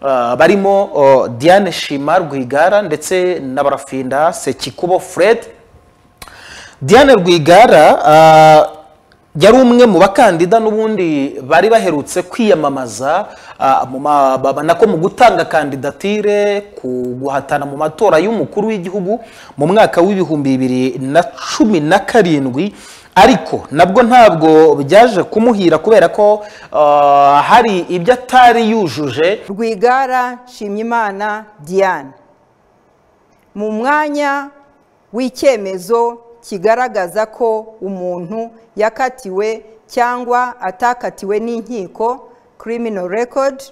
Uh, barimo uh, diane shima rwigara ndetse na barafinda sekikubo fred diane rwigara uh, yari umwe mu bakandida n'ubundi bari baherutse kwiyamamaza uh, mu ma- ba- nako mu gutanga kandidatire ku guhatana mu matora y'umukuru w'igihugu mu mwaka w'ibihumbi bibiri na cumi na karindwi ariko nabwo ntabwo byaje kumuhira kubera ko uh, hari ibyo atari yujuje rwigara nshimyimana diane mu mwanya w'icyemezo kigaragaza ko umuntu yakatiwe cyangwa atakatiwe n'inkiko criminal record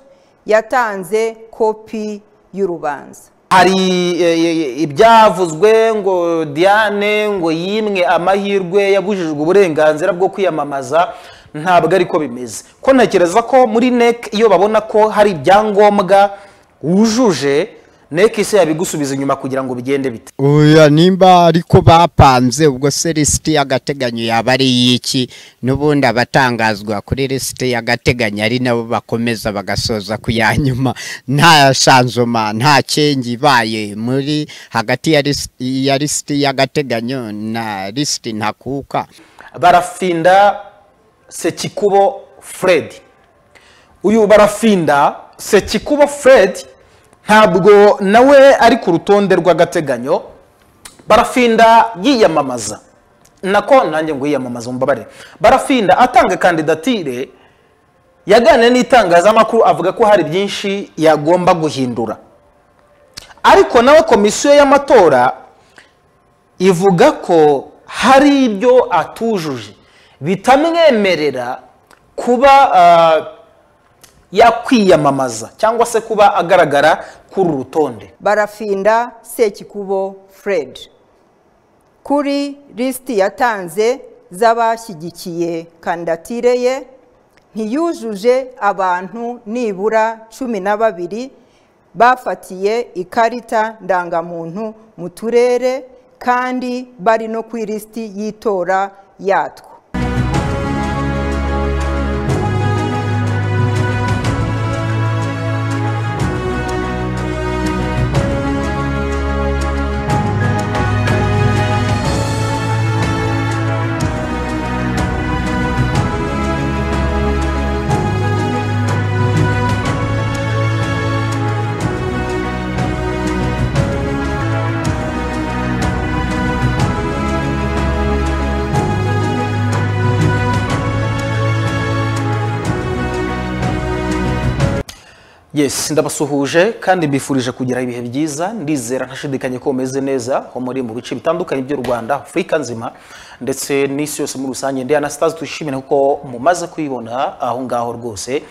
yatanze kopi y'urubanza hari eh, eh, ibyavuzwe ngo diane ngo yimwe amahirwe yabujijwe uburenganzira bwo kwiyamamaza ntabwo ariko bimeze ko ntekereza ko muri nec iyo babona ko hari ibyangombwa wujuje nec ise yabigusubiza inyuma kugira ngo bigende bite oya nimba ariko bapanze ubwo se lisiti y'agateganyo yaba ari iy'iki n'ubundi abatangazwa kuri lisiti y'agateganyo ari nabo bakomeza bagasoza ku ya nyuma nta shanzoma nta cyengi ibaye muri hagati ya lisiti- ya lisiti y'agateganyo na lisiti ntakuka barafinda sekikubo fred uyu barafinda sekikubo fred ntabwo nawe ari ku rutonde rw'agateganyo barafinda yiyamamaza nako nanjye ngo yiyamamaza mumbabarire barafinda atanga kandidatire yaganiriye n'itangazamakuru avuga ko hari byinshi yagomba guhindura ariko nawe komisiyo y'amatora ivuga ko hari ibyo atujuje bitamwemerera kuba ah, yakwiyamamaza cyangwa se kuba agaragara kuri uru rutonde barafinda sekikubo fred kuri lisiti yatanze z'abashyigikiye kandidatire ye ntiyujuje abantu nibura cumi na babiri bafatiye ikarita ndangamuntu mu turere kandi bari no ku ilisiti y'itora yatwo yes ndabasuhuje kandi mbifurije kugira ibihe byiza ndizera ntashidikanye ko mumeze neza aho muri mu bice bitandukanye by'u rwanda afurika nzima ndetse n'isi yose muri rusange ndi anasitazi twishimira kuko mumaze kuyibona aho ngaho rwose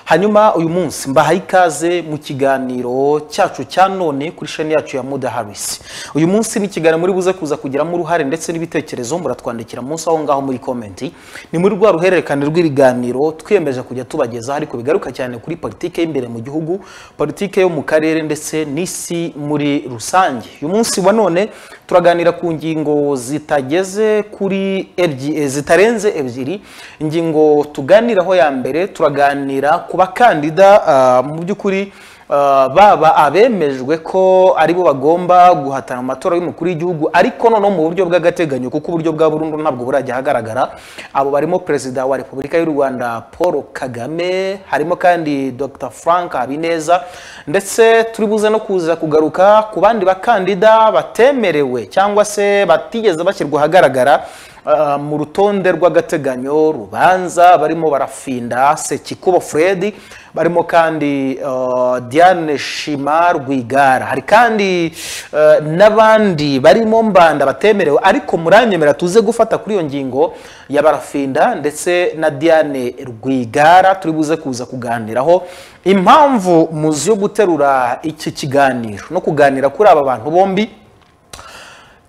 hanyuma uyu munsi mbahaye ikaze mu kiganiro cyacu cya none kuri sheni yacu ya muda harisi uyu munsi ni ikiganiro muri buze kuza kugiramo uruhare ndetse n'ibitekerezo muratwandikira munsi aho ngaho muri komenti ni muri rwa ruhererekane rw'ibiganiro twiyemeje kujya tubagezaho ariko bigaruka cyane kuri politiki y'imbere mu gihugu politiki yo mu karere ndetse n'isi muri rusange uyu munsi wa none turaganira ku ngingo zitageze kuri ebyi eh, zitarenze ebyiri ingingo tuganiraho ya mbere turaganira ku bakandida ah, mu by'ukuri Uh, baba abemejwe ko aribo bagomba guhatana mu matora y'umukuru w'igihugu ariko noneho mu buryo bw'agateganyo kuko uburyo bwa burundu ntabwo burajya ahagaragara abo barimo perezida wa repubulika y'u rwanda paul kagame harimo kandi dr frank habineza ndetse turi buze no kuza kugaruka ku bandi bakandida batemerewe cyangwa se batigeze bashyirwa ahagaragara Uh, mu rutonde rw'agateganyo rubanza barimo barafinda sekikubo fred barimo kandi uh, diane shima rwigara hari kandi uh, n'abandi barimo mbanda batemerewe ariko muranyemera tuze gufata kuri iyo ngingo ya barafinda ndetse na diane rwigara turi buze kuza kuganiraho impamvu muzi yo guterura iki kiganiro no kuganira kuri aba bantu bombi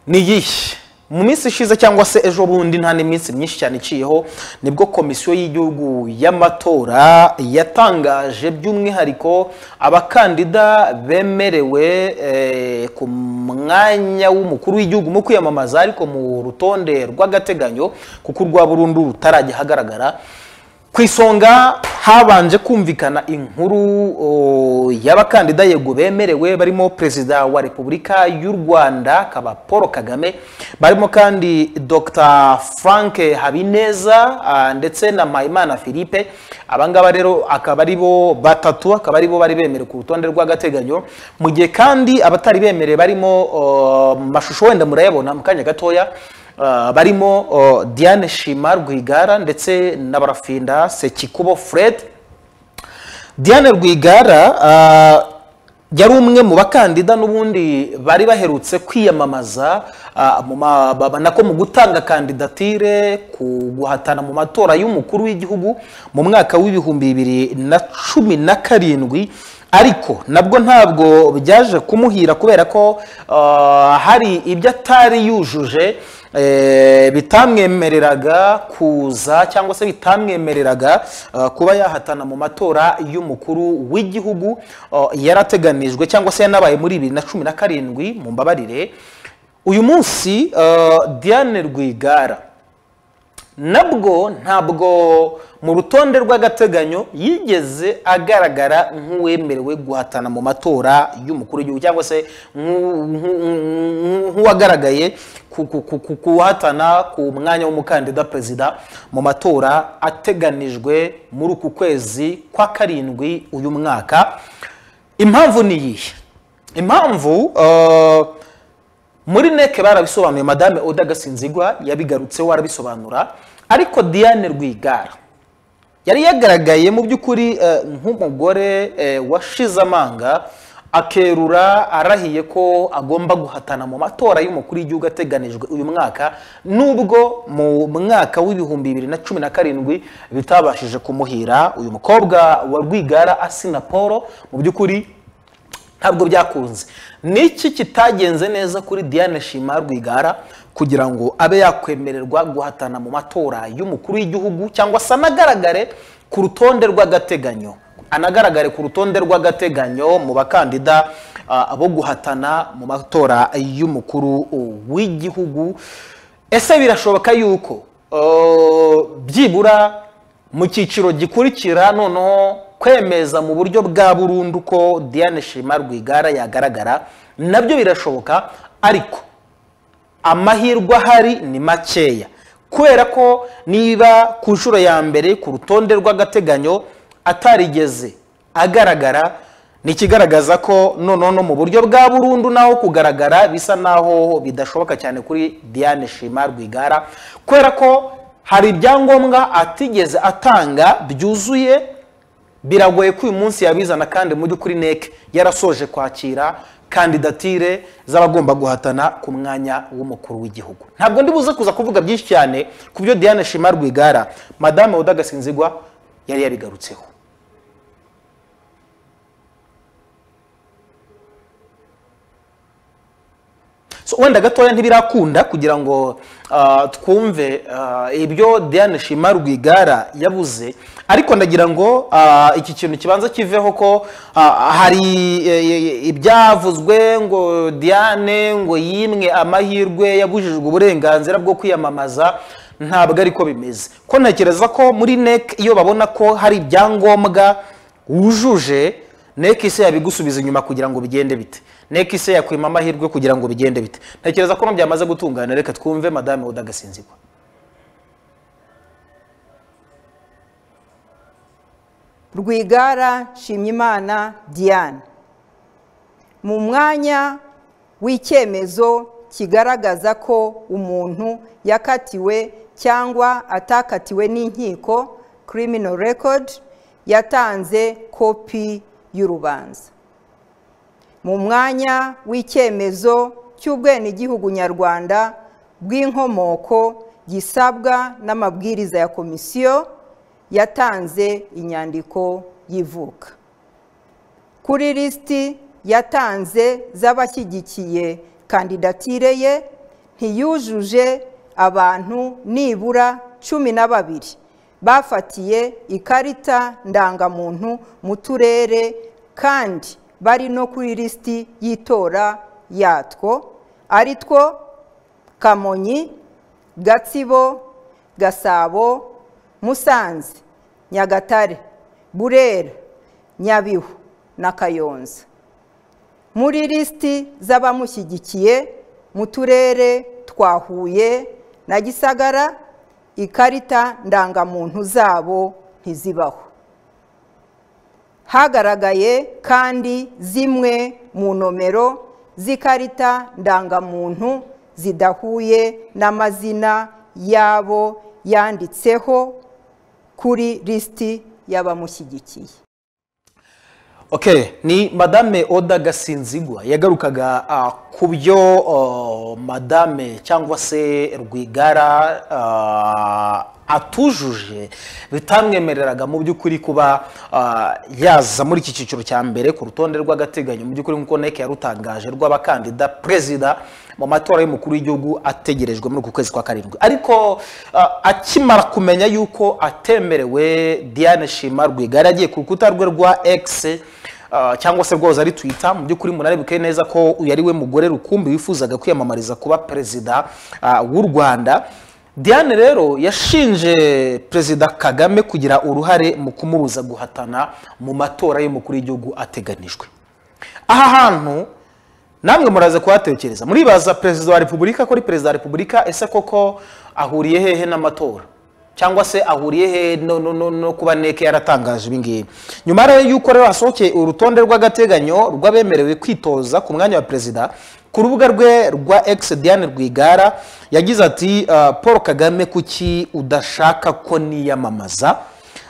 ni iyihe mu minsi ishize cyangwa se ejo bundi nta n'iminsi myinshi cyane iciyeho nibwo komisiyo y'igihugu y'amatora yatangaje by'umwihariko abakandida bemerewe eh, ku mwanya w'umukuru w'igihugu mu kwiyamamaza ariko mu rutonde rw'agateganyo kuko urwa burundu rutarajya ahagaragara ku isonga habanje kumvikana inkuru o, y'abakandida yego bemerewe barimo perezida wa repubulika y'u rwanda akaba paul kagame barimo kandi dr frank habineza ah, ndetse na mpayimana philippe abangaba rero akaba ari bo batatu akaba ari bo bari bemerewe ku rutonde rw'agateganyo mu gihe kandi abatari bemerewe barimo oh, mu mashusho wenda murayabona mu kanya gatoya Uh, barimo uh, Diane Shima Rwigara ndetse na Barafinda Sekikubo Fred Diane Rwigara uh, yari umwe mu bakandida n'ubundi bari baherutse kwiyamamaza uh, mu ma- ba- ba- nako mu gutanga kandidatire ku guhatana mu matora y'umukuru w'igihugu mu mwaka w'ibihumbi bibiri na cumi na karindwi ariko nabwo ntabwo byaje kumuhira kubera ko uh, hari ibyo atari yujuje eh, bitamwemereraga kuza cyangwa se bitamwemereraga eh, kuba yahatana mu matora y'umukuru w'igihugu eh, yarateganijwe cyangwa se yanabaye muri bibiri na cumi na karindwi mu mbabarire uyu munsi eh, diane rwigara nabwo ntabwo mu rutonde rw'agateganyo yigeze agaragara nk'uwemerewe guhatana mu matora y'umukuru w'igihugu cyangwa se nk'u- nk'u- nk'u- nk'uwagaragaye ku- ku- ku- ku- kuhatana ku mwanya w'umukandida perezida mu matora ateganijwe muri uku kwezi kwa karindwi uyu mwaka impamvu ni iyihe impamvu eh, muri neke barabisobanuye madame oda gasinzigwa yabigarutseho arabisobanura ariko diane rwigara yari yagaragaye mu by'ukuri eh, nk'umugore eh, washize amanga akerura arahiye ko agomba guhatana mu matora y'umukuru w'igihugu ateganijwe uyu mwaka nubwo mu mwaka w'ibihumbi bibiri na cumi na karindwi bitabashije kumuhira uyu mukobwa wa rwigara asina paul mu by'ukuri ntabwo byakunze ni iki kitagenze neza kuri diane shima rwigara kugira ngo abe yakwemererwa guhatana mu matora y'umukuru w'igihugu cyangwa se anagaragare ku rutonde rw'agateganyo anagaragare ku rutonde rw'agateganyo mu bakandida ah, bo guhatana mu matora y'umukuru w'igihugu ese birashoboka yuko ah, byibura mu cyiciro gikurikira noneho kwemeza mu buryo bwa burundu ko diane shima rwigara yagaragara nabyo birashoboka ariko amahirwe ahari ni makeya kubera ko niba ku nshuro ya mbere ku rutonde rw'agateganyo atarigeze agaragara ni ikigaragaza ko noneho no mu buryo bwa burundu naho kugaragara bisa naho bidashoboka cyane kuri diane shima rwigara kubera ko hari ibyangombwa atigeze atanga byuzuye biragoye ko uyu munsi yabizana kandi mu by'ukuri neke yarasoje kwakira kandidatire z'abagomba guhatana ku mwanya w'umukuru w'igihugu ntabwo ndi buze kuza kuvuga byinshi cyane ku byo diane shima rwigara madame oda gasinzigwa yari yabigarutseho so wenda gatoya ntibirakunda kugira ngo ah, twumve ah, ibyo diane shima rwigara yabuze ariko ndagira ngo ah, iki kintu kibanza kiveho ko ah, hari eh, eh, ibyavuzwe ngo diane ngo yimwe amahirwe yabujijwe uburenganzira bwo kwiyamamaza ntabwo ariko bimeze ko ntekereza ko muri nek iyo babona ko hari ibyangombwa wujuje neke ise yabigusubiza inyuma kugira ngo bigende bite neke ise yakwima amahirwe kugira ngo bigende bite ntekereza ko byamaze gutungana reka twumve madame oda gasinzigwa rwigara nshimyimana diane mu mwanya w'icyemezo kigaragaza ko umuntu yakatiwe cyangwa atakatiwe n'inkiko criminal record yatanze kopi y'urubanza mu mwanya w'icyemezo cy'ubwenegihugu nyarwanda bw'inkomoko gisabwa n'amabwiriza ya komisiyo yatanze inyandiko y'ivuka kuri lisiti yatanze z'abashyigikiye kandidatire ye ntiyujuje abantu nibura cumi na babiri bafatiye ikarita ndangamuntu mu turere kandi bari no kuri lisiti y'itora yatwo ari two kamonyi gatsibo gasabo musanze nyagatare burera nyabihu na kayonza muri lisiti z'abamushyigikiye mu turere twa huye na gisagara ikarita ndangamuntu zabo ntizibaho hagaragaye kandi zimwe mu nomero z'ikarita ndangamuntu zidahuye n'amazina yabo yanditseho kuri lisiti y'abamushyigikiye Okay, ni Madame Oda Gasinzigwa yagarukaga uh, ku byo uh, Madame cyangwa se Rwigara uh, atujuje bitamwemereraga mu by'ukuri kuba uh, yaza muri iki cyiciro cya mbere ku rutonde rw'agateganyo mu by'ukuri nk'uko NEC yarutangaje rw'abakandida perezida mu matora y'umukuru w'igihugu ategerejwe muri uku kwezi kwa karindwi ariko uh, akimara kumenya yuko atemerewe Diane Shima Rwigara yagiye ku rukuta rwe rwa X Uh, cyangwa se rwoza ari twitter mu by'ukuri munarebuke neza ko uyu ari we mugore rukumbi wifuzaga kwiyamamariza kuba perezida uh, w'u rwanda diane rero yashinje perezida kagame kugira uruhare mu kumubuza guhatana mu matora y'umukuru w'igihugu ateganijwe aha hantu namwe muraza kuhatekereza muribaza perezida wa repubulika ko ari perezida wa repubulika ese koko ahuriye hehe n'amatora cyangwa se ahuriye he no, no, no, no kuba neke yaratangaje ibingibi nyuma rero yuko rero hasohokeye urutonde rw'agateganyo rw'abemerewe kwitoza ku mwanya wa perezida ku rubuga rwe rwa ex diane rwigara yagize ati uh, paul kagame kuki udashaka ko niyamamaza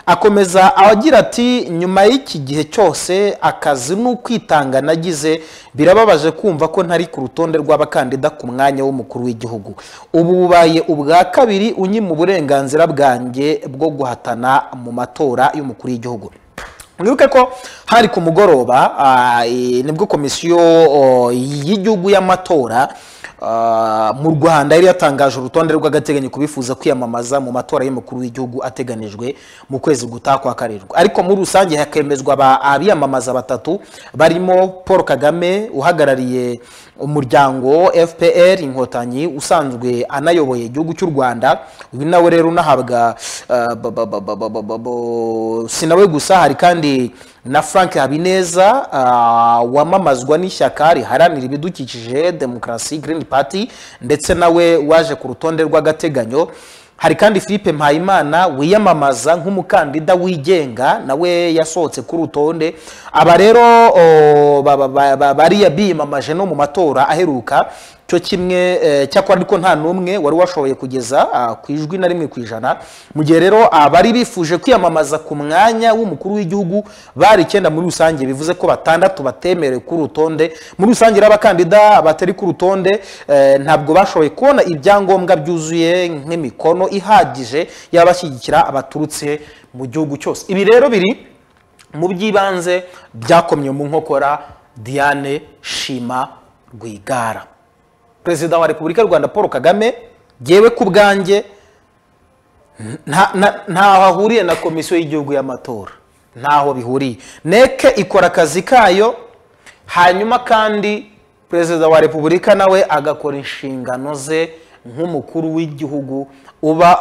akomeza agira ati nyuma y'iki gihe cyose akazi ni ukwitanga nagize birababaje kumva ko ntari ku rutonde rw'abakandida ku mwanya w'umukuru w'igihugu ubu bubaye ubwa kabiri unyima uburenganzira bwanjye bwo guhatana mu matora y'umukuru w'igihugu mwibuke ko hari ku mugoroba nibwo komisiyo y'igihugu y'amatora mu rwanda yari yatangaje urutonde rw'agateganyo ku bifuza kwiyamamaza mu matora y'umukuru w'igihugu ateganijwe mu kwezi gutaha kwa karindwi ariko muri rusange hakemezwa abiyamamaza batatu barimo paul kagame uhagarariye umuryango fpr inkotanyi usanzwe anayoboye igihugu cy'u rwanda uyu nawe rero unahabwa si nawe gusa hari kandi na frank habineza wamamazwa n'ishyaka riharanira ibidukikije demokarasi green party ndetse nawe waje ku rutonde rw'agateganyo hari kandi philippe mpayimana wiyamamaza nk'umukandida wigenga nawe yasohotse ku rutonde aba rero bariya biyamamaje no mu matora aheruka cyo kimwe cyakora ariko nta n'umwe wari washoboye kugeza ku ijwi na rimwe ku ijana mu gihe rero abari bifuje kwiyamamaza ku mwanya w'umukuru w'igihugu bari icyenda muri rusange bivuze ko batandatu batemerewe ku rutonde muri rusange rero abakandida batari ku rutonde ntabwo bashoboye kubona ibyangombwa byuzuye nk'imikono ihagije y'abashyigikira abaturutse mu gihugu cyose ibi rero biri mu by'ibanze byakomye mu nkokora diane shima rwigara perezida wa repubulika y'u rwanda paul kagame yewe ku bwanjye ntaho ahuriye na komisiyo y'igihugu y'amatora ntaho bihuriye neke ikora akazi kayo hanyuma kandi perezida wa repubulika nawe agakora inshingano ze nk'umukuru w'igihugu uba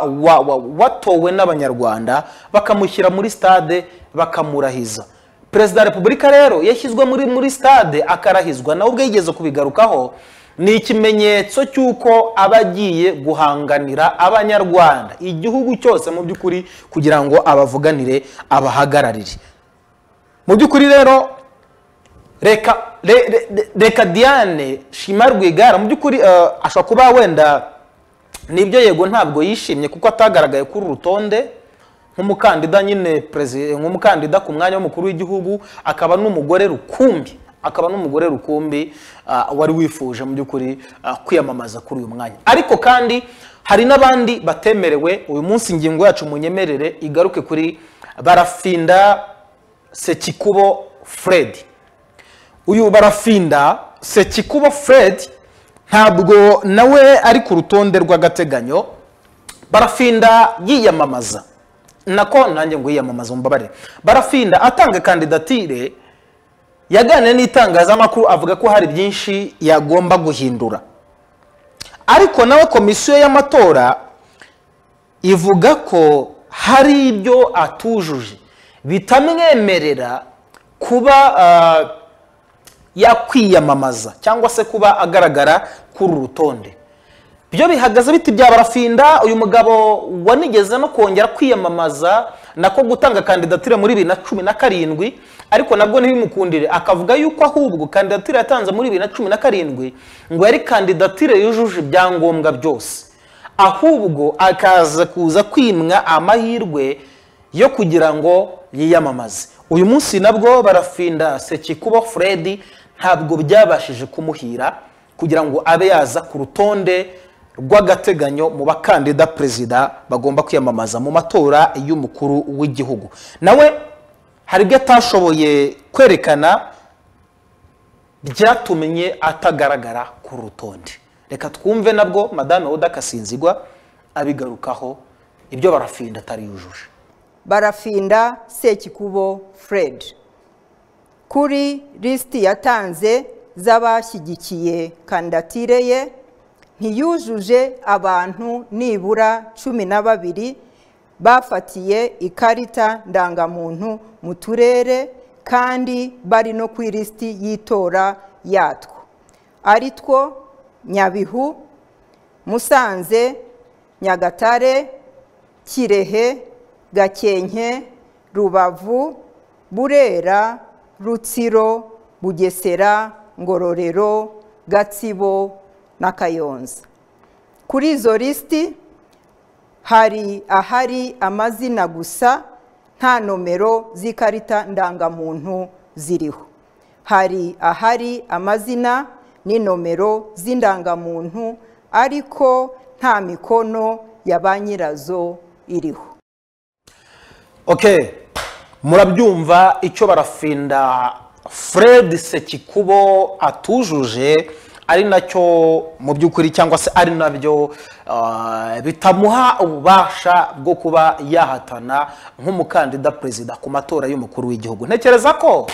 watowe n'abanyarwanda bakamushyira muri stade bakamurahiza perezida wa repubulika rero yashyizwe muri stade akarahizwa nawe ubwo yigeze kubigarukaho ni ikimenyetso cy'uko aba agiye guhanganira abanyarwanda igihugu cyose mu by'ukuri kugira ngo abavuganire abahagararire mu by'ukuri rero reka diane shima rwigara mu by'ukuri ashobora kuba wenda nibyo yego ntabwo yishimye kuko atagaragaye kuri urutonde nk'umukandida nyine nk'umukandida ku mwanya w'umukuru w'igihugu akaba n'umugore rukumbi akaba n'umugore rukumbi wari wifuje mu by'ukuri kwiyamamaza kuri uyu mwanya ariko kandi hari n'abandi batemerewe uyu munsi ingingo yacu munyemerere igaruke kuri barafinda sekikubo fred uyu barafinda sekikubo fred ntabwo nawe ari ku rutonde rw'agateganyo barafinda yiyamamaza nako nanjye ngo yiyamamaza umubabare barafinda atanga kandidatire yaganiriye n'itangazamakuru avuga ko hari byinshi yagomba guhindura ariko nawe komisiyo y'amatora ivuga ko hari ibyo atujuje bitamwemerera kuba ah, yakwiyamamaza cyangwa se kuba agaragara kuri uru rutonde byo bihagaze biti bya barafinda uyu mugabo wanigeze no kongera kwiyamamaza nako gutanga kandidatire muri bibiri na cumi na karindwi ariko nabwo ntibimukundire akavuga yuko ahubwo kandidatire yatanze muri bibiri na cumi na karindwi ngo yari kandidatire yujuje ibyangombwa byose ahubwo akaza kuza kwimwa amahirwe yo kugira ngo yiyamamaze uyu munsi nabwo barafinda sekikubo fred ntabwo byabashije kumuhira kugira ngo abe yaza ku rutonde rw'agateganyo mu bakandida perezida bagomba kwiyamamaza mu matora y'umukuru w'igihugu nawe hari ibyo atashoboye kwerekana byatumye atagaragara ku rutonde reka twumve nabwo madame oda kasinzigwa abigarukaho ibyo barafinda atari yujuje barafinda sekikubo fred kuri lisiti yatanze z'abashyigikiye kandidatire ye ntiyujuje abantu nibura cumi na babiri bafatiye ikarita ndangamuntu mu turere kandi bari no ku ilisiti y'itora yatwo ari two nyabihu musanze nyagatare kirehe gakenke rubavu burera rutsiro bugesera ngororero gatsibo na kayonza kuri izo lisiti hari ahari amazina gusa nta nomero z'ikarita ndangamuntu ziriho hari ahari amazina n'inomero z'indangamuntu ariko nta mikono ya ba nyirazo iriho okay murabyumva icyo barafinda fred sekikubo atujuje ari nacyo mu by'ukuri cyangwa se ari nabyo ah, bitamuha ububasha bwo kuba yahatana nk'umukandida perezida ku matora y'umukuru w'igihugu ntekereza ko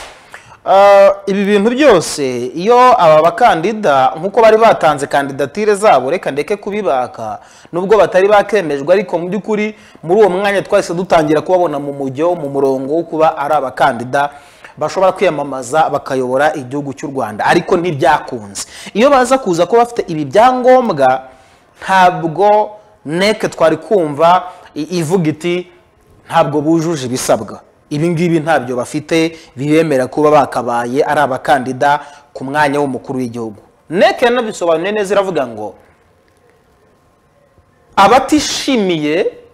ah, ibi bintu byose iyo aba bakandida nk'uko bari batanze kandidatire zabo reka ndeke kubibaka nubwo batari bakemejwe ariko mu by'ukuri muri uwo mwanya twahise dutangira kubabona mu mujyo mu murongo wo kuba ari abakandida bashobora kwiyamamaza bakayobora igihugu cy'u rwanda ariko ntibyakunze iyo baza kuza kuba bafite ibi byangombwa ntabwo neke twari kumva i- ivuga iti ntabwo bujuje ibisabwa ibi ngibi ntabyo bafite bibemera kuba bakabaye ari abakandida ku mwanya w'umukuru w'igihugu neke yanabisobanuye neza iravuga ngo abatishimiye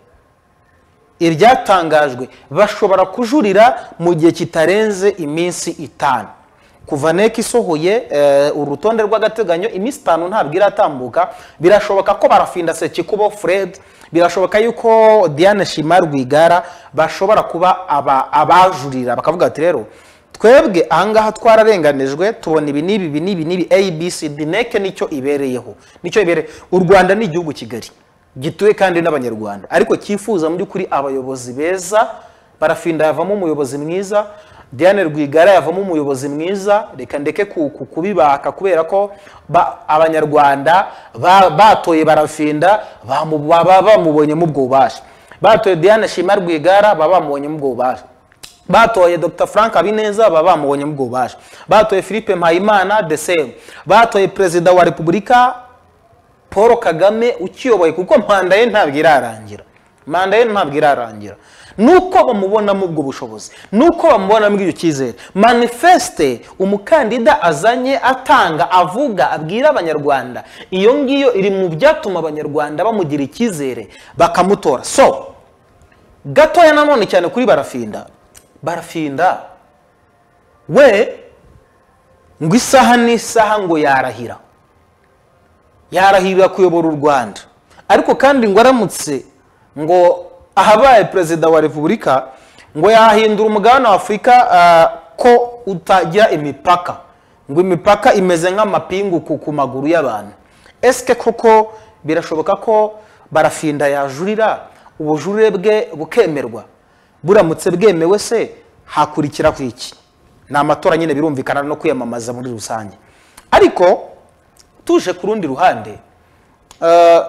ibyatangajwe bashobora kujurira mu gihe kitarenze iminsi itanu kuva neka isohoye eh, urutonde rw'agateganyo iminsi itanu ntabwo iratambuka birashoboka ko barafinda sekikubo fred birashoboka yuko diane shima rwigara bashobora kuba aba- abajurira bakavuga ati rero twebwe ahangaha twararenganijwe tubona ibi n'ibi ibi n'ibi n'ibi abcd neke nicyo ibereyeho nicyo ibereye u rwanda ni igihugu kigari gituwe kandi n'abanyarwanda ariko cyifuza mu by'ukuri abayobozi beza barafinda yavamo umuyobozi mwiza diane rwigara yavamo umuyobozi mwiza reka ndeke ku- ku- kubibaka kubera ko ba- abanyarwanda ba- batoye barafinda bamu- baba bamubonyemo ubwo bubasha batoye diane shima rwigara baba bamubonyemo ubwo bubasha batoye dr frank habineza baba bamubonye mu bwubasha batoye philippe mpayimana the same batoye perezida wa repubulika paul kagame ukiyoboye kuko manda ye ntabwo irarangira manda ye ntabwo irarangira nuko bamubonamo ubwo bushobozi nuko bamubonamo icyo cyizere manifeste umukandida azanye atanga avuga abwira abanyarwanda iyo ngiyo iri mu byatuma abanyarwanda bamugira icyizere bakamutora so gatoya nanone cyane kuri barafinda barafinda we ngo isaha n'isaha ngo yarahira yarahirira kuyobora u rwanda ariko kandi ngo aramutse ngo ahabaye perezida wa repubulika ngo yahindura umugabane wa afurika ah, ko utagira imipaka ngo imipaka imeze nk'amapingu ku- ku maguru y'abantu esike koko birashoboka ko barafinda yajurira ubujurire bwe bukemerwa buramutse bwemewe se hakurikiraho iki ni amatora nyine birumvikana no kwiyamamaza muri rusange ariko tuje ku rundi ruhande eh,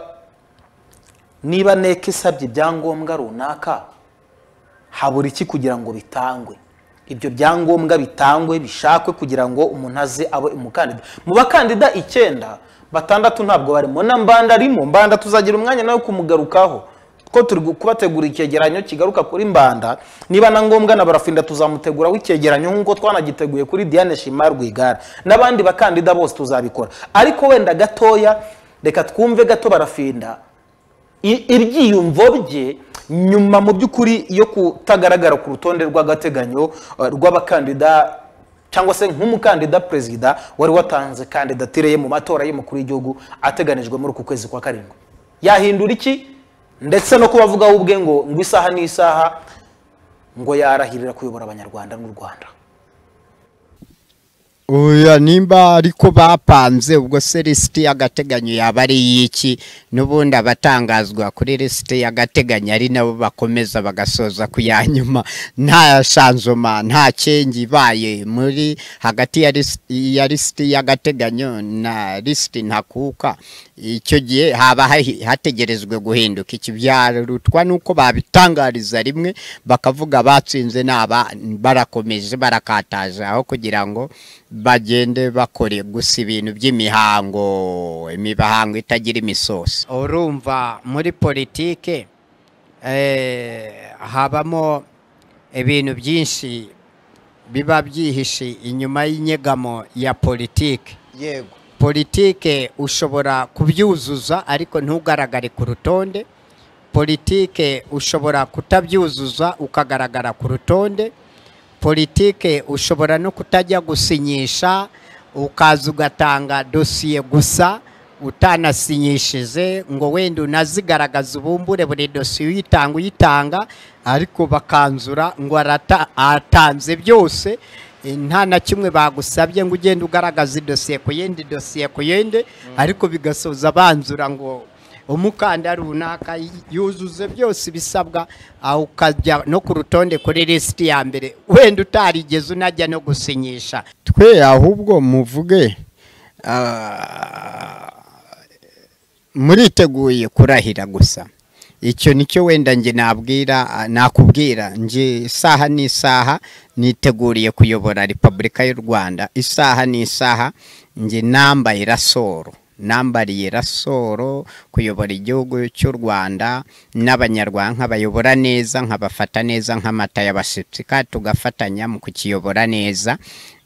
niba neka isabye ibyangombwa runaka habura iki kugira ngo bitangwe ibyo byangombwa bitangwe bishakwe kugira ngo umuntu aze abe umukandida mu bakandida icyenda batandatu ntabwo barimo na mbanda arimo mbanda tuzagira umwanya nawe kumugarukaho ko turi gu- kubategura icyegeranyo kigaruka kuri mbanda niba na ngombwa na barafinda tuzamuteguraho icyegeranyo nk'uko twanagiteguye kuri diane shimari rwigara n'abandi bakandida bose tuzabikora ariko wenda gatoya reka twumve gato barafinda i- ibyiyumvo bye nyuma mu by'ukuri yo kutagaragara ku rutonde rw'agateganyo eh, rw'abakandida cyangwa se nk'umukandida perezida wari watanze kandidatire ye mu matora y'umukuru w'igihugu ateganijwe muri uku kwezi kwa karindwi yahindura iki ndetse no kubavugaho ubwe ngo ngo isaha n'isaha ngo yarahirira kuyobora abanyarwanda n'u rwanda oya nimba ariko bapanze ubwo se lisiti y'agateganyo yaba ari iy'iki n'ubundi abatangazwa kuri lisiti y'agateganyo ari nabo bakomeza bagasoza ku ya nyuma nta shanzoma nta cyengi ibaye muri hagati ya lisiti- ya lisiti y'agateganyo na lisiti ntakuka icyo gihe haba hahi- hategerejwe guhinduka iki byarutwa n'uko babitangariza rimwe bakavuga batsinze n'aba barakomeje barakataje aho kugira ngo bagende bakore gusa ibintu by'imihango imihango itagira imisosi urumva muri politike eh, habamo ibintu byinshi biba byihishe inyuma y'inyegamo ya politike yego politike ushobora kubyuzuza ariko ntugaragare ku rutonde politike ushobora kutabyuzuza ukagaragara ku rutonde politike ushobora no kutajya gusinyisha ukaza ugatanga dosiye gusa utanasinyishije ngo wenda unazigaragaza ubumbure buri dosiye uyitanga uyitanga ariko bakanzura ngo arata- atanze byose eh, nta na kimwe bagusabye ngo ugende ugaragaza idosiye ku yindi dosiye ku yindi ariko bigasoza banzura ngo umukanda runaka yuzuze byose ibisabwa aho ukajya no ku rutonde kuri lisiti ya mbere wenda utarigeze unajya no gusinyisha twe ahubwo muvuge ah, muriteguye kurahira gusa icyo nicyo wenda njye nabwira ah, nakubwira njye isaha n'isaha niteguriye kuyobora repubulika y'u rwanda isaha n'isaha njye nambaye rasoro nambariye rasoro kuyobora igihugu cy'u rwanda n'abanyarwanda nkabayobora neza nkabafata neza nk'amata y'abasipsika tugafatanya mu kukiyobora neza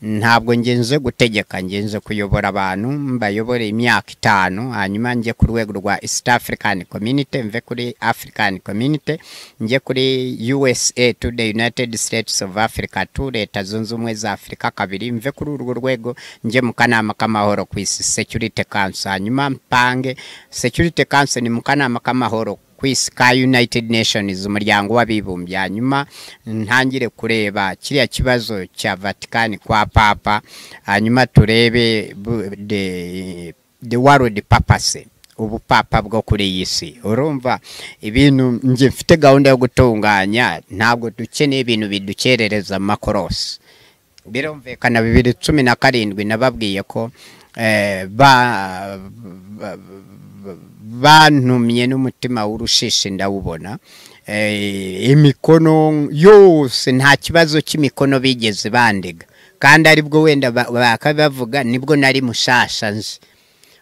ntabwo ngenze gutegeka ngenze kuyobora abantu mbayobore imyaka itanu hanyuma njye ku rwego rwa east african community mve kuri african community njye kuri usa to the united states of africa to leta zunze ubumwe za afurika kabiri mve kuri urwo rwego njye mu kanama k'amahoro ku isi security council hanyuma mpange security council ni mu kanama k'amahoro ku isi ka united nations umuryango w'abibumbye hanyuma ntangire kureba kiriya kibazo cya vatican kwa papa hanyuma turebe bu- the, the world papacy ubupapa bwo kuri iyi si urumva ibintu njye mfite gahunda yo gutunganya ntabwo dukeneye ibintu bidukerereza amakorosi birumvikana bibiri cumi na karindwi nababwiye ko eh, ba- ba- bantumye n'umutima w'urushishi ndawubona Eh, imikono yose nta kibazo cy'imikono bigeze bandiga kandi aribwo wenda ba- bakabavuga nibwo nari mushasha nzi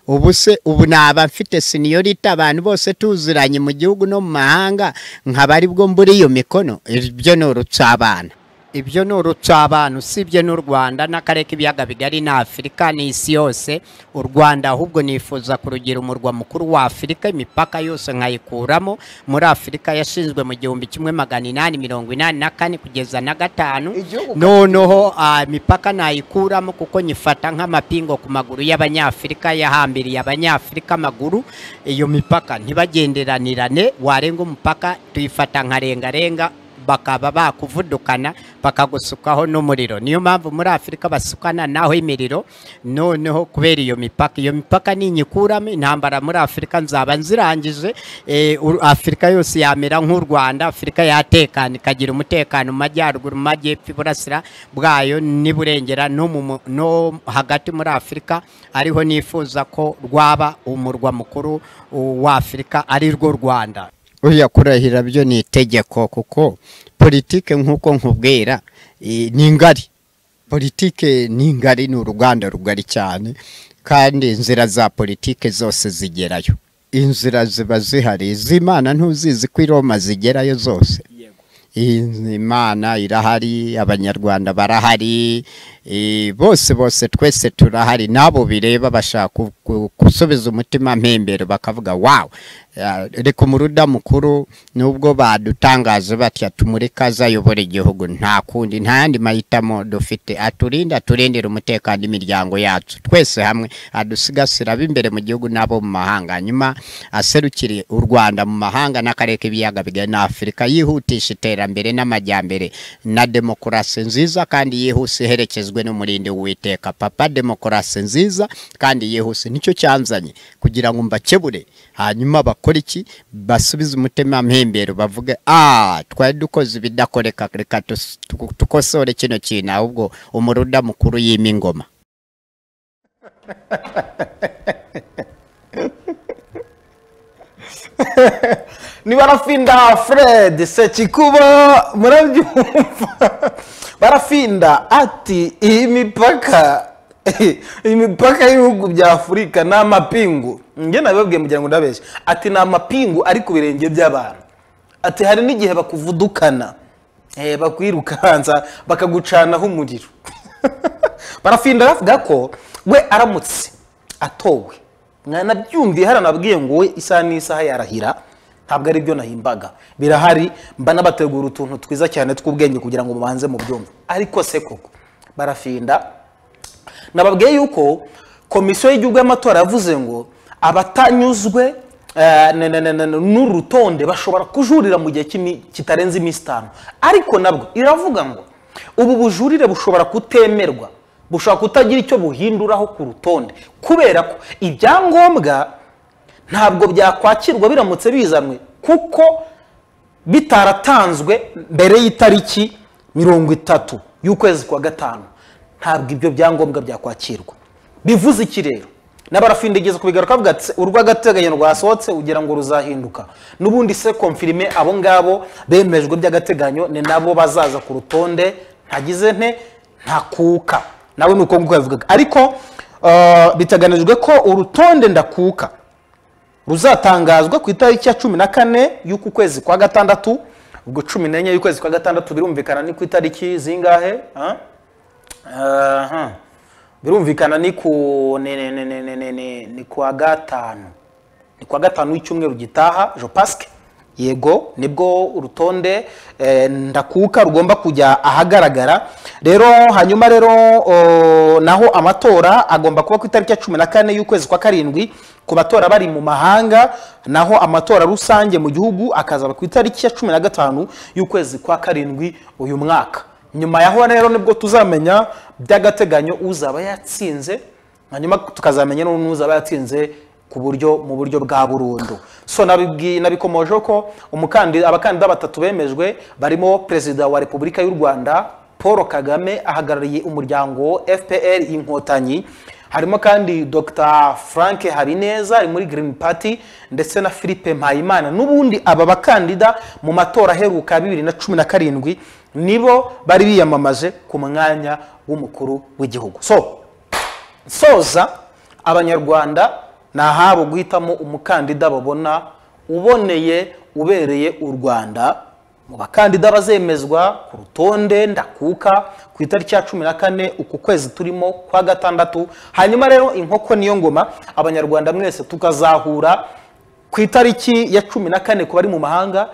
ubu se ubu naba mfite seniorita abantu bose tuziranye mu gihugu no mu mahanga nkaba aribwo mbura iyo mikono ibyo ni urutsabana ibyo ni urutsabana usibye n'u rwanda n'akarere k'ibiyaga bigari ni afurika n'isi yose u rwanda ahubwo nifuza kurugira umurwa mukuru wa afurika imipaka yose nkayikuramo muri afurika yashinzwe mu gihumbi kimwe magana inani mirongo inani na kane kugeza na gatanu Igihugu noneho ah, imipaka nayikuramo kuko nyifata nk'amapingo ku maguru y'abanyafurika yahambiriye abanyafurika amaguru iyo mipaka ntibagenderanirane warenga umupaka tuyifata nka rengarenga bakaba bakuvudukana bakagusukaho n'umuriro niyo mpamvu muri afurika basukana naho imiriro noneho kubera iyo mipaka iyo mipaka ninyikuramo intambara muri afurika nzaba nzirangije eh, u- afurika yose yamera nk'u rwanda afurika yatekana ikagira umutekano mu majyaruguru mu majyepfo iburasira bwayo n'iburengera no mu mu- no hagati muri afurika ariho nifuza ko rwaba umurwa mukuru uh, wa afurika ari rwo rwanda uriya kurahira byo ni itegeko kuko politike nk'uko nkubwira eh, ni ngari politike ni ngari ni uruganda rugari cyane kandi inzira za politike zose zigerayo inzira ziba zihari iz'imana ntuzizi ko i roma zigerayo zose Iyi- imana irahari abanyarwanda barahari eh, bose bose twese turahari n'abo bireba bashaka ku- ku- gusubiza umutima mpembero bakavuga wawu Ah, reka umuruda mukuru nubwo badutangaje batya tumure kaza ayobora igihugu nta kundi nta yandi mahitamo dufite aturinde aturindire umutekano w'imiryango yacu twese hamwe adusigasira ab'imbere mu gihugu n'abo mu mahanga nyuma aserukire u rwanda mu mahanga n'akarere k'ibiyaga bigari na afurika yihutisha iterambere n'amajyambere na demokarasi nziza kandi yihuse iherekezwe n'umurindi w'uwiteka papa demokarasi nziza kandi yihuse nicyo cyanzanye kugira ngo mbakebure hanyuma bakore iki basubize umutima mpembero bavuge ah twari dukoze ibidakoreka reka tus- tu- tukosore kino kintu ahubwo umuruda mukuru yima ingoma ni barafinda fred sekikubo murabyumva barafinda ati iyi mipaka iyi mipaka y'ibihugu bya afurika ni amapingu njye nabibabwiye mugira ngo ndabeshye ati ni amapingu ari ku birenge by'abantu ati hari n'igihe bakuvudukana eh, bakwirukanza bakagucanaho umuriro barafinda aravuga ko we aramutse atowe nanabyumviye hariya nabwiye ngo we isaha n'isaha yarahira ntabwo ari byo nahimbaga birahari mba nabategura utuntu twiza cyane tw'ubwenge kugira ngo mubanze mu byumve ariko se koko barafinda nababwiye yuko komisiyo y'igihugu y'amatora yavuze ngo abatanyuzwe eh, na- na- na- na- n'uru rutonde bashobora kujurira mu gihe cy'imi- kitarenze iminsi itanu ariko nabwo iravuga ngo ubu bujurire bushobora kutemerwa bushobora kutagira icyo buhinduraho ku rutonde kubera ko ibyangombwa ntabwo byakwakirwa biramutse bizanwe kuko bitaratanzwe mbere y'itariki mirongo itatu y'ukwezi kwa gatanu ntabwo ibyo byangombwa byakwakirwa bivuze iki rero n'abarafinda igeze kubigaruka avuga ati urw'agateganyo rwasohotse ugira ngo ruzahinduka n'ubundi se konfirime abo ngabo bemejwe by'agateganyo ni nabo bazaza ku rutonde ntagize nte ntakuka nawe ni uko nguko yavugaga ariko eh, biteganijwe ko urutonde ndakuka ruzatangazwa ku itariki ya cumi na kane y'uku kwezi kwa gatandatu ubwo cumi n'enye y'ukwezi kwa gatandatu birumvikana ni ku itariki zingahe ah? Aha. birumvikana ni ku ni- ni- ni- ni- ni- ni- ni- ni kwa gatanu ni kwa gatanu w'icyumweru gitaha jopasike yego nibwo urutonde eh, ndakuka rugomba kujya ahagaragara rero hanyuma rero o, naho amatora agomba kuba ku itariki ya cumi na kane y'ukwezi kwa karindwi ku batora bari mu mahanga naho amatora rusange mu gihugu akazaba ku itariki ya cumi na gatanu y'ukwezi kwa karindwi uyu mwaka nyuma yaho rero nibwo tuzamenya by'agateganyo uzaba yatsinze hanyuma tukazamenya n'ubu n'uzaba yatsinze ku buryo mu buryo bwa burundu so nabibwi- nabikomojeho ko umukandi- abakandida batatu bemejwe barimo perezida wa repubulika y'u rwanda paul kagame ahagarariye umuryango fpr inkotanyi harimo kandi dr frank habineza ari muri green party ndetse na philippe mpayimana n'ubundi aba bakandida mu matora aheruka ya bibiri na cumi na karindwi nibo bari biyamamaje ku mwanya w'umukuru w'igihugu so soza abanyarwanda ni ahabo guhitamo umukandida babona uboneye ubereye u rwanda mu bakandida bazemezwa ku rutonde ndakuka ku itariki ya cumi na kane uku kwezi turimo kwa gatandatu hanyuma rero inkoko niyo ngoma abanyarwanda mwese tukazahura ku itariki ya cumi na kane ku bari mu mahanga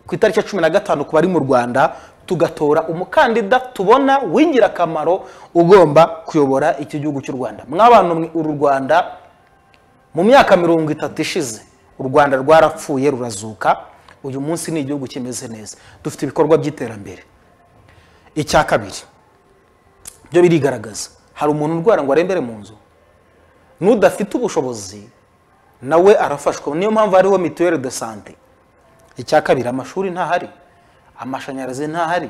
ku itariki ya cumi na gatanu ku bari mu rwanda tugatora umukandida tubona w'ingirakamaro ugomba kuyobora iki gihugu cy'u rwanda mw'abantu mwe uru rwanda mu myaka mirongo itatu ishize u rwanda rwarapfuye rurazuka uyu munsi ni igihugu kimeze neza dufite ibikorwa by'iterambere icya kabiri byo birigaragaza hari umuntu urwara ngo arembere mu nzu n'udafite ubushobozi nawe arafashwa niyo mpamvu hariho mituweli de sante icya kabiri amashuri ntahari amashanyarazi ntahari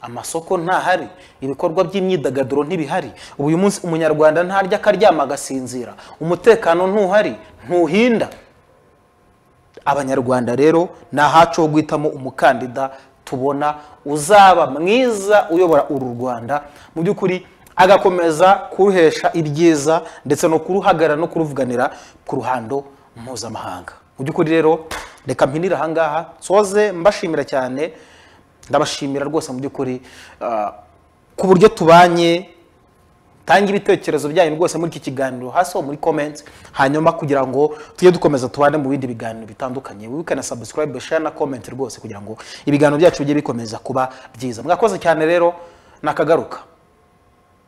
amasoko ntahari ibikorwa by'imyidagaduro ntibihari ubu uyu munsi umunyarwanda ntarya akaryama agasinzira umutekano ntuhari ntuhinda abanyarwanda rero ni ahacu ho guhitamo umukandida tubona uzaba mwiza uyobora uru rwanda mu by'ukuri agakomeza kuruhesha ibyiza ndetse no kuruhagarara no kuruvuganira ku ruhando mpuzamahanga mu by'ukuri rero reka mpinire ahangaha nsoze mbashimira cyane ndabashimira rwose mu by'ukuri ah, ku buryo tubanye tanga ibitekerezo byanyu rwose muri iki kiganiro hasi aho muri comments hanyuma kugira ngo tujye dukomeza tubane mu bindi biganiro bitandukanye wibuke na subscribe share na comment rwose kugira ngo ibiganiro byacu bijye bikomeza kuba byiza mwakoze cyane rero nakagaruka